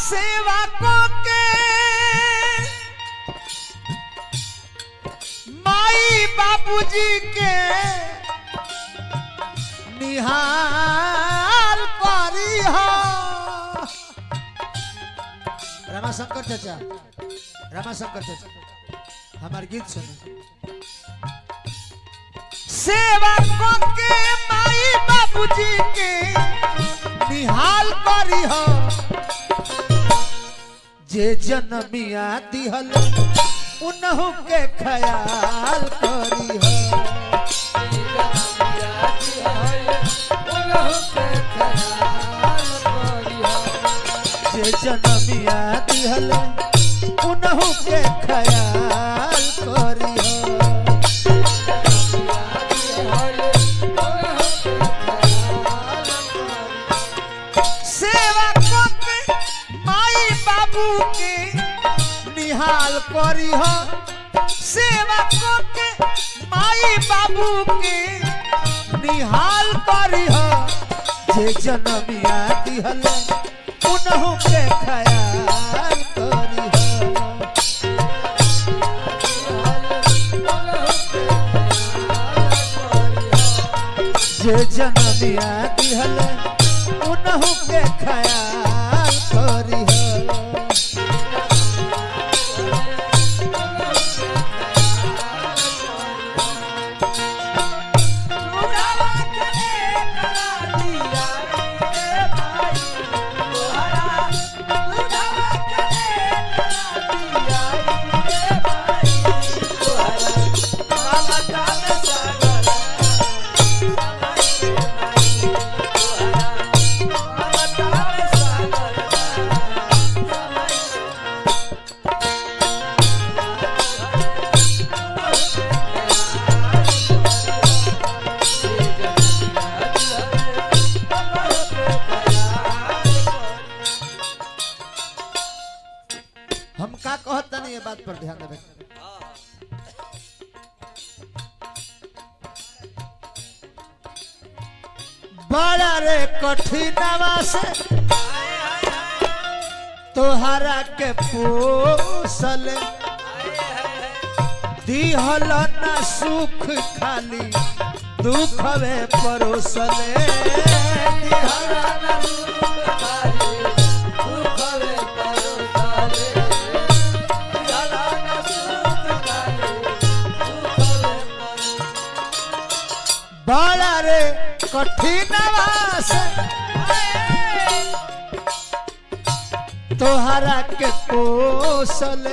सेवा को के माई बाबूजी के निहाल करी हो रामाशंकर चाचा रामाशंकर चाचा हमार गीत सुनो सेवा को के माई बाबूजी के निहाल करी हो जे जनमिया दिहल उनहु के ख्याल करी हो जे जनमिया दिहल उनहु के ख्याल करी हो सेवा को के माई बाबू के निहाल करी हो सेवा को के माई बाबू के निहाल करी हो जे जनमिया दिहल उनहु के ख्याल करी हो जे जनमिया दिहल उनहु के ख्याल करी हो हम का कहत नहीं ये बात पर ध्यान देवे बड़ा रे कठिनवा से तोहरा के पोसल दिहल न सुख खाली दुख वे परोसले दिहल न बड़ा रे कठिनवा से तोहरा के पोसल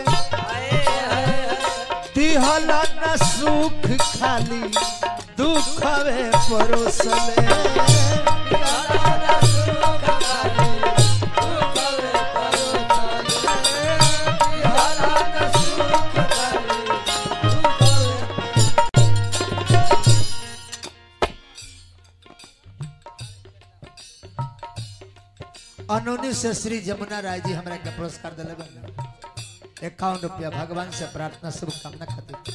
दिहल न सुख खाली दुख वे परोसले अनोनी से श्री जमुना राय जी हमरा के पुरस्कार दिले बन इक्यावन रुपया भगवान से प्रार्थना शुभकामना खातिर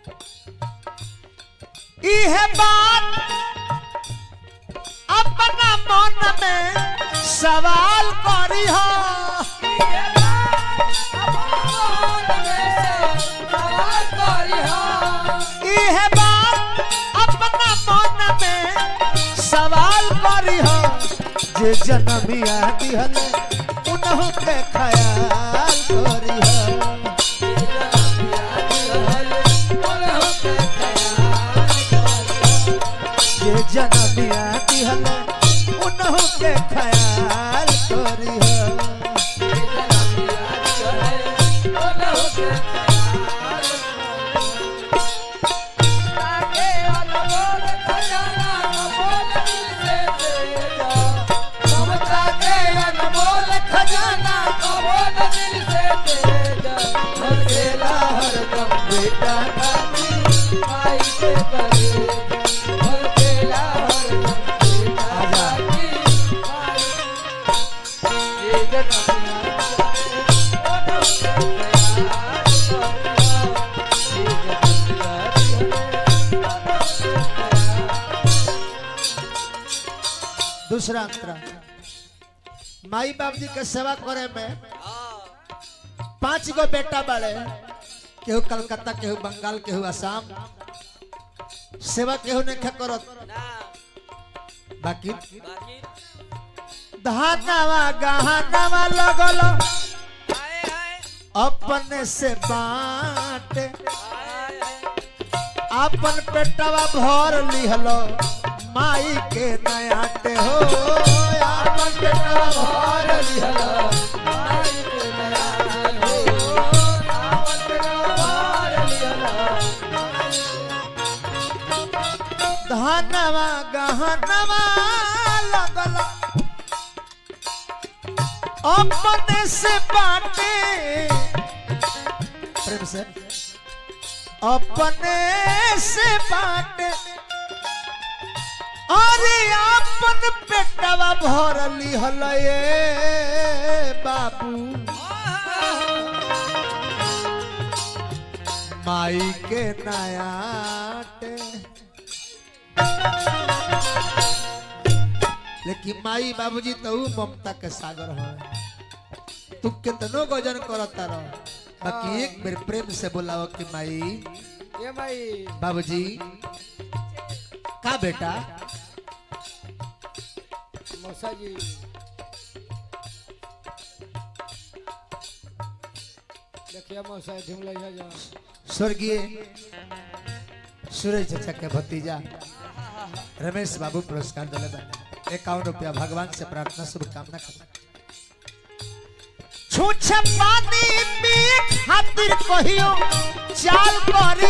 इहे बात अपना मन में सवाल करी हो इहे बात अपना मन में सवाल करी हो जे जनमिया दिहल उनहु के ख्याल करी हो जे जनमिया दिहल उनहु के ख्याल करी हो खेला हरदम बेटा आजा दूसरा अंतरा माई बाप जी के सेवा करे में हाँ पांच गो बेटा बड़े केहू कलकत्ता केहू बंगाल केहू असम सेवा केहू नहीं खे करत ना बाकी बाकी धानावा गहनावा लगल हाय हाय अपने से बांटे हाय हाय अपन पेटवा भर लिहलो माई के नयाटे हो अपन पेटवा भर लिहलो माई के नयाटे हो अपन पेटवा भर लिहलो धनवा गहनवा लगल अपने से बाटे प्रेम से अपने से बाटे अरे अपन पेटवा भर लिहल ये बाबू माई के नयाटे लेकिन माई बाबूजी तो ऊ ममता के सागर है तू कितनो गजन करता रह बाकी एक बेर प्रेम से बोलाओ कि माई ये भाई बाबूजी का बेटा मौसा जी देखिए मौसा ढूंढ ले जा स्वर्गीय सूरज चाचा के भतीजा रमेश बाबू पुरस्कार दिले बने इक्यावन रुपया भगवान से प्रार्थना शुभकामना करता छूछ पानी पिए खातिर कहियो चाल करी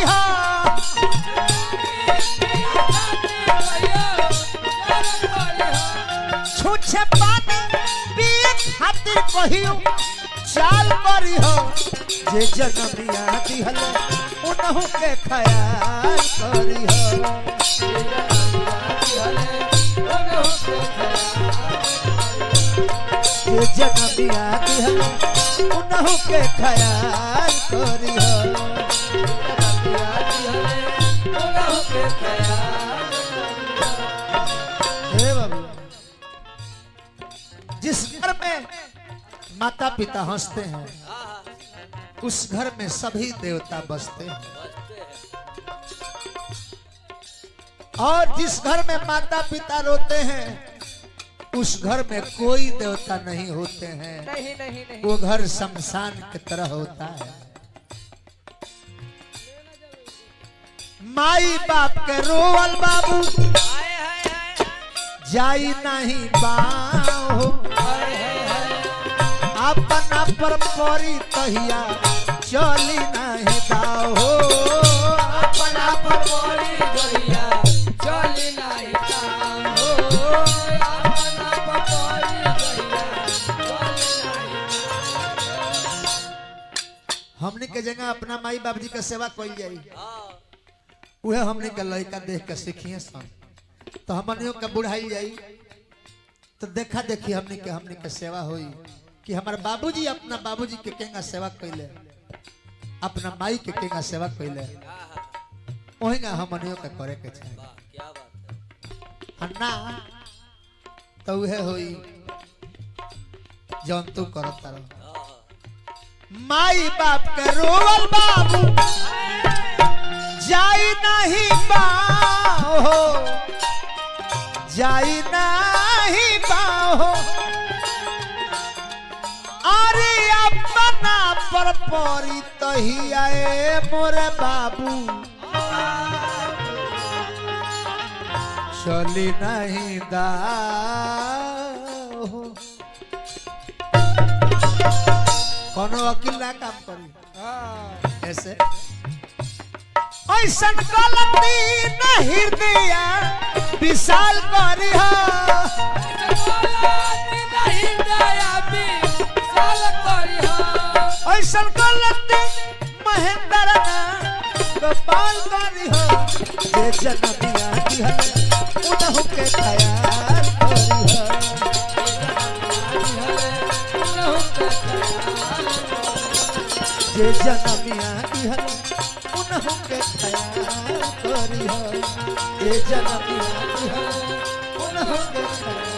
छूछ पानी पिए खातिर कहियो चाल करी हो जे जनमिया दिहल उनहु के ख्याल करी हो जे जनमिया दिहल उनहु के ख्याल करी हो हे बाबू जिस घर में माता पिता हंसते हैं हाँ उस घर में सभी देवता बसते हैं बचते हैं और जिस घर में माता पिता रोते हैं उस घर में कोई देवता नहीं होते हैं नहीं नहीं नहीं वो घर शमशान की तरह होता है माई बाप के रोवल बाबू हाय हाय हाय जाई नहीं बाहो अपना पर परी तहिया चली नहीं दाहो अपना पर परी तहिया चली नहीं काम हो अपना पकड़ी गैया चली नहीं हमने के जगह अपना माई बाप जी के सेवा कल जाई हाँ उहे हमने के लड़का देख के सीखिए सन तो हमनियों के बुढ़ाई जाई तो देखा देखी हमने के हमने के सेवा होई कि हमारे बाबूजी अपना बाबूजी के केंगा सेवा कैले अपना माई के केंगा सेवा कैले हाँ हाँ वही ना हमनियों के करे के चाहिए वाह क्या बात है आ ना तो उहे होई जौन तू करत रहो हाँ हाँ माई बाप के रोवल बाबू जाई नहीं बाहो जाई नहीं बाहो अरे अपना पर परी तही आए मोरे बाबू चली नहीं दाहो कोनो वकील ना काम करी हाँ ऐसे ऐसा गलती न हृदय विशाल करी हो नहीं दया भी साल करी हो ऐसा गलती महेंद्र ना गोपाल करी हो जे जनमिया की है उनहु के ख्याल करी हो जे जनमिया की है उनहु के ख्याल करी हो जे जनमिया की है उनहु के ख्याल